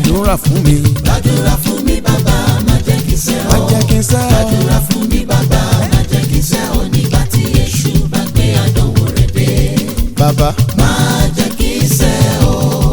gbàdúrà fún mi gbàdúrà fún mi bàbá má jẹ́ kí sẹ́ má ọ́. jẹ́ kí n sẹ́ gbàdúrà fún mi bàbá má jẹ́ kí sẹ́ ọ́ nígbà tí èṣù bá gbé àdánwò rẹ̀ dé. bàbá má jẹ́ kí sẹ́ ọ́.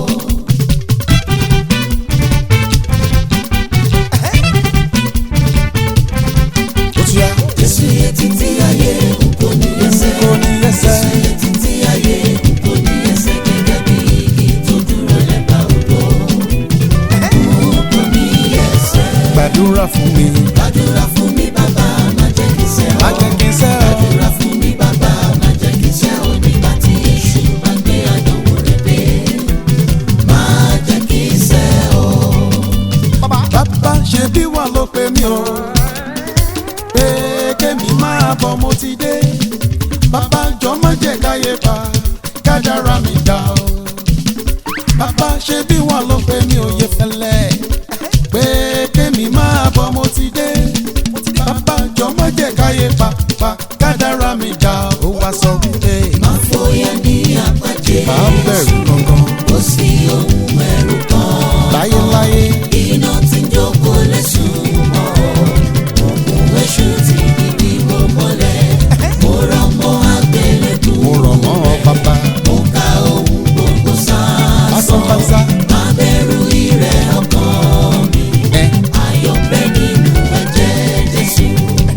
ó ti yá Jésù yẹ títí ayé n kò ní ẹsẹ̀. kò ní ẹsẹ̀ Jésù yẹ títí ayé n kò ní ẹsẹ̀ gẹ́gẹ́ bí igi tó dúró lẹ́bàá odò. n kò ní ẹsẹ̀. gbàdúrà fún mi gbàdúrà fún mi bàbá má jẹ́ kí sẹ́ ọ́. má jẹ́ kí n sẹ́ gbàdúrà fún mi bàbá má jẹ́ kí sẹ́ ọ́ nígbà tí èṣù bá gbé àdánwò rẹ̀ dé. má jẹ́ kí sẹ́ ọ́. bàbá ṣe bí wà ló pe mí o pé kémi máa bọ̀ mo ti dé bàbá jọ má jẹ́ káyé pa kádàrá mi dá o bàbá ṣe bí wà ló pe mí o yẹ fẹ́lẹ́ pé kémi máa bọ̀ mo ti dé bàbá jọ má jẹ́ káyé pa pa kádàrá mi dá o wá sọ wípé má fòyà ní àpàjẹ́. máa ń bẹ̀rù gangan kò sí ohun ẹ̀rù kan. láyéláyé iná tí ń jókòó lẹ́sùn mọ́ òkun èṣù tí bíbí wò mọ́lẹ̀ mo rọ̀ mọ́ àgbélébù mo rọ̀ mọ́ ọ bàbá mo ka ohun gbogbo lásán sáásán báṣá má bẹ̀rù ìrẹ̀ ọkàn mi ẹ ayọ̀ ń bẹ nínú ẹ̀jẹ̀ Jésù.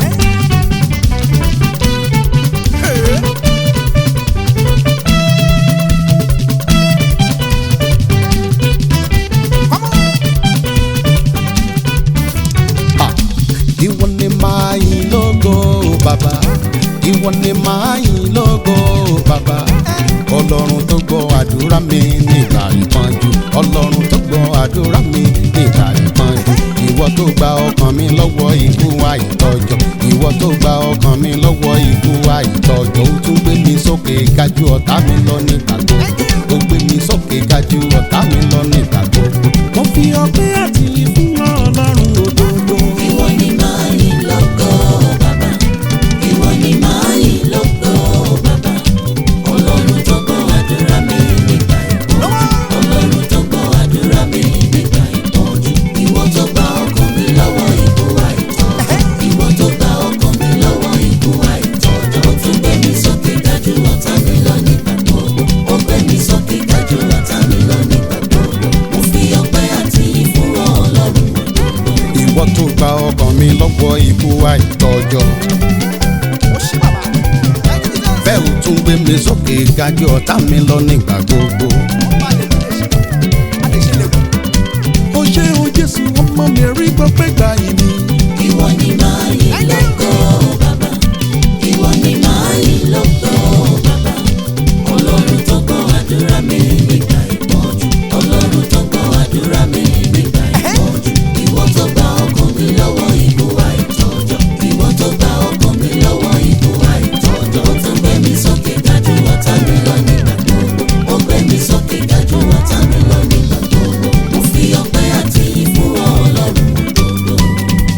Ah, ìwọ ni màá yìn lógo bàbá ìwọ ni màá yìn lógo bàbá ọlọ́run tó gbọ́ àdúrà mi nígbà ìpọ́njú ọlọ́run tó gbọ́ àdúrà mi nígbà ìpọ́njú ìwọ tó gba ọkàn mi lọ́wọ́ ikú àìtọ́jọ́ ìwọ tó gba ọkàn mi lọ́wọ́ ikú àìtọ́jọ́ ó tún gbé mi sókè gájú ọ̀tá mi lọ nígbà gbogbo ó gbé mi sókè gájú ọ̀tá mi lọ nígbà gbogbo mo fi ọpẹ́ àti ìfún ọlọ́run òdodo. Ìwọ ni màá yìn lógo bàbá. Ìwọ ni màá yìn lógo bàbá. Ọlọ́run tó gbọ́ àdúrà mi nígbà ìpọ́njú. Ọlọ́run tó gbọ́ àdúrà mi nígbà ìpọ́njú. Ìwọ tó gba ọkàn mi lọ́wọ́ ikú àìtọ́jọ́. Ìwọ tó gba ọkàn mi lọ́wọ́ ikú àìtọ́jọ́. Ó tún gbé mi sókè dájú ọ̀tá mi lọ nígbà gbogbo. Ó gbé mi sókè dájú ọ̀tá mi lọ nígbà gbogbo. Mo fi ọpẹ́ àti ìfún Ọlọ́run òdodo. ìwọ tó gba ọkàn mi lọ́wọ́ ikú àìtọ́jọ́. bẹ́ẹ̀ ò tún gbé mi sókè gájú ọ̀tá mi lọ nígbà gbogbo. ó ṣe o jésù ọmọ mi rí gbọ́pẹ́ gbà yìí mi. Ìwọ ni màá yìn lógo bàbá. Ìwọ ni màá yìn lógo bàbá. Ọlọ́run tó gbọ́ àdúrà mi nígbà ìpọ́njú. Ọlọ́run tó gbọ́ àdúrà mi nígbà ìpọ́njú. Ìwọ tó gba ọkàn mi lọ́wọ́ ikú àìtọ́jọ́. Ìwọ tó gba ọkàn mi lọ́wọ́ ikú àìtọ́jọ́. Ó tún gbé mi sókè dájú ọ̀tá mi lọ nígbà gbogbo. Ó gbé mi sókè dájú ọ̀tá mi lọ nígbà gbogbo. Mo fi ọpẹ́ àti ìfún Ọlọ́run òdodo.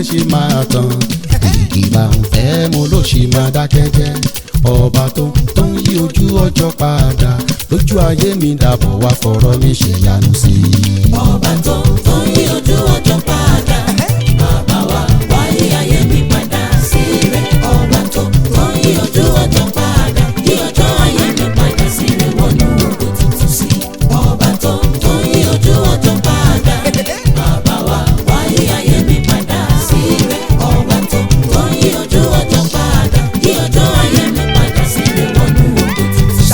ṣe máa tán ìgbà ń fẹ́ mo ló ṣe máa dákẹ́ jẹ́ ọba tó tó ń yí ojú ọjọ́ padà lójú ayé mi dàbọ̀ wá fọ̀rọ̀ mi ṣèyanu sí i. ọba tó tó yí ojú ọjọ́ padà bàbá wa wáyé ayé mi padà sí rẹ̀ ọba tó tó yí ojú ọjọ́ padà yí ọjọ́ ayé mi padà sí rẹ̀ wọnú ògo tuntun sí ọba tó tó yí ojú ọjọ́ padà bàbá wa wáyé ayé mi padà sí rẹ̀ ọba tó tó yí ojú ọjọ́ padà yí ọjọ́ ayé mi padà sí rẹ̀ wọnú ògo tuntun sí.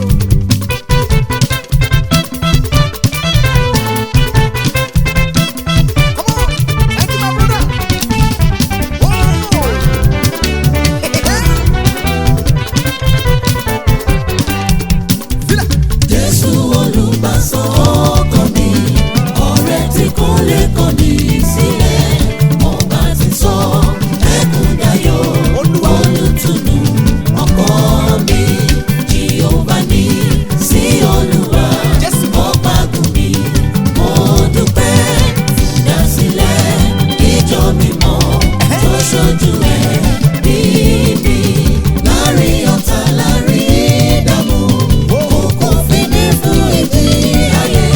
Jésù olùgbàsọ ọkàn mi, ọ̀rẹ́ tí kò lè kọ̀ ní sílẹ̀. Ọba ti sọ ẹkún dayọ̀, olùtùnú ọkọ mi. Jèhófà ní sí Olúwa, ọba gùn mi. Mo dúpẹ́ ìdásílẹ̀ ìjọ mímọ́ tó ṣojú ẹ̀ bíbí. Láàrin ọ̀tá láàrin ìdààmú, kò fi mí fún ìdí ayé.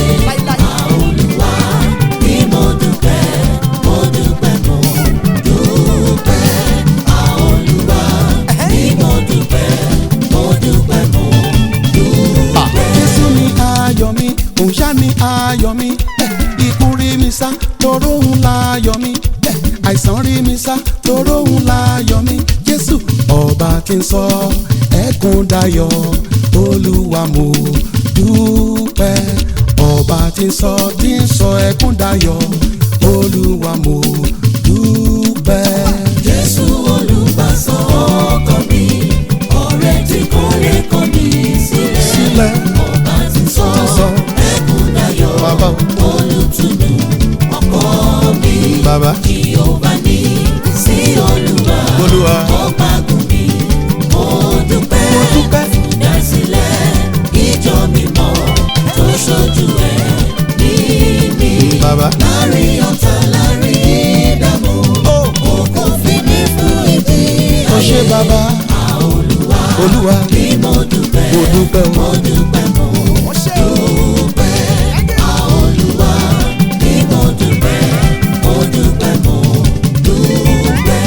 Olúwa ni mo dúpẹ́, mo dúpẹ́, mo dúpẹ́. Olúwa ni mo dúpẹ́, mo dúpẹ́, mo dúpẹ́. Jésù ni ayọ̀ mi, òun ṣá ni ayọ̀ mi. Eh, Ikú rí mi sá, toró òun láyọ̀ mi. Eh, Àìsàn rí mi sá, toró òun láyọ̀ mi. Jésù ọba tí ń sọ ẹkún dayọ̀, Olúwa mo dúpẹ́. Ọba tí ń sọ tí ń sọ ẹkún dayọ̀, Olúwa mo dúpẹ́. Jésù olùgbàsọ ọkàn mi, ọ̀rẹ́ tí kò lè kọ̀ mí sílẹ̀. Sílẹ̀ Ọba ti sọ sọ ẹkún dayọ̀, bàbá o, olùtùnú ọkọ mi. bàbá Jèhófà ní sí Olúwa, Olúwa. ọba gùn mi. Mo dúpẹ́ Mo dúpẹ́. ìdásílẹ̀ ìjọ mímọ́ tó ṣojú ẹ̀ níbí. bàbá. Láàrin ọ̀tá láàrin ìdààmú, kò fi mí fún ìdí Ó ṣé ayé. bàbá, Olúwa Olúwa, ni mo dúpẹ́, mo dúpẹ́ o. mo dúpẹ́, mo dúpẹ́. Olúwa ni mo dúpẹ́, mo dúpẹ́, mo dúpẹ́.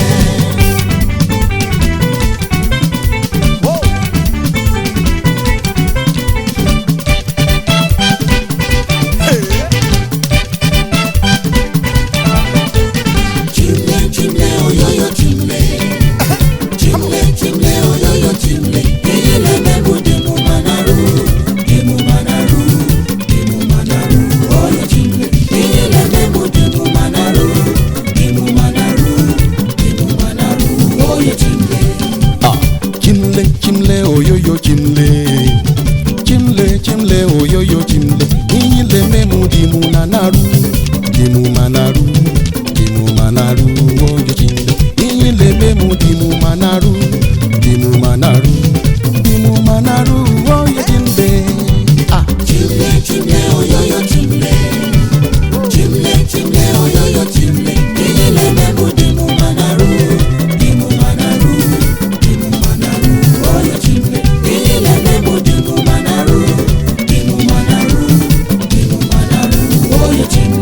Chimle, chimle, oyoyo, chimle. Chimle, chimle, oyoyo, chimle. Iyele memu dimu manaru, dimu manaru, dimu manaru, oyo chimle. Iyele memu dimu manaru, dimu manaru, dimu manaru, oyo chimle. Ah, chimle chimle oyoyo chimle chimle chimle oyoyo chimle inyile memu dimu nanaru dimu manaru dimu manaru oyo chimle inyile memu dimu manaru dimu manaru dimu manaru oyo chimle ah Chimle, chimle, oyoyo, chimle. Chimle, chimle, oyoyo, chimle. Iyele memu dimu manaru, dimu manaru, dimu manaru, oyo chimle. Iyele memu dimu manaru, dimu manaru, dimu manaru, oyo chimle.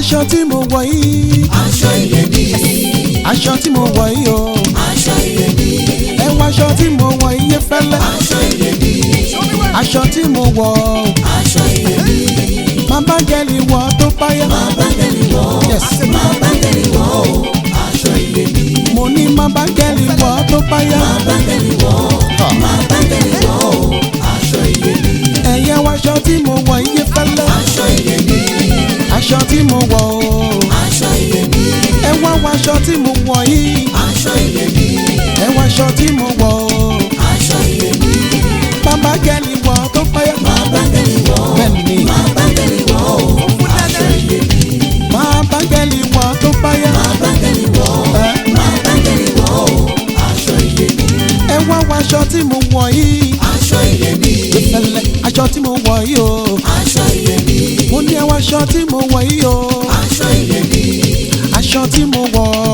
aṣọ tí mo wọ̀ yìí aṣọ iyebíye aṣọ tí mo wọ̀ yìí o aṣọ iyebíye ẹ wọ aṣọ tí mo wọ̀ iye fẹ́lẹ́ aṣọ iyebíye aṣọ tí mo wọ̀ o aṣọ iyebíye máa bá gẹ́lì wọ̀ tó báyà máa bá tẹ̀lé wọ̀ Yes. máa bá tẹ̀lé wọ̀ o aṣọ iyebíye mo ní máa bá gẹ́lì wọ̀ tó báyà máa bá tẹ̀lé wọ̀ máa bá tẹ̀lé wọ̀ o aṣọ iyebíye ẹ̀yẹ wọ aṣọ tí mo wọ̀ iye fẹ́lẹ́ aṣọ iyebíye aṣọ tí mo wọ̀ o aṣọ iyebíye ẹ wá wọ aṣọ tí mo wọ̀ yìí aṣọ iyebíye ẹ wọ aṣọ tí mo wọ̀ o aṣọ iyebíye máa bá gẹ́lì wọ̀ tó báyà máa bá tẹ̀lé wọ̀ bẹ́ẹ̀ni máa bá tẹ̀lé wọ̀ o aṣọ iyebíye máa bá gẹ́lì wọ̀ tó báyà máa bá tẹ̀lé wọ̀ ẹ máa bá tẹ̀lé wọ̀ o aṣọ iyebíye ẹ wá wọ aṣọ tí mo wọ̀ yìí aṣọ iyebíye fẹ́lẹ́ aṣọ tí mo wọ̀ yìí o aṣọ iyebíye mo ní ẹ wọ aṣọ tí mo wọ̀ yìí o aṣọ iyebíye aṣọ tí mo wọ̀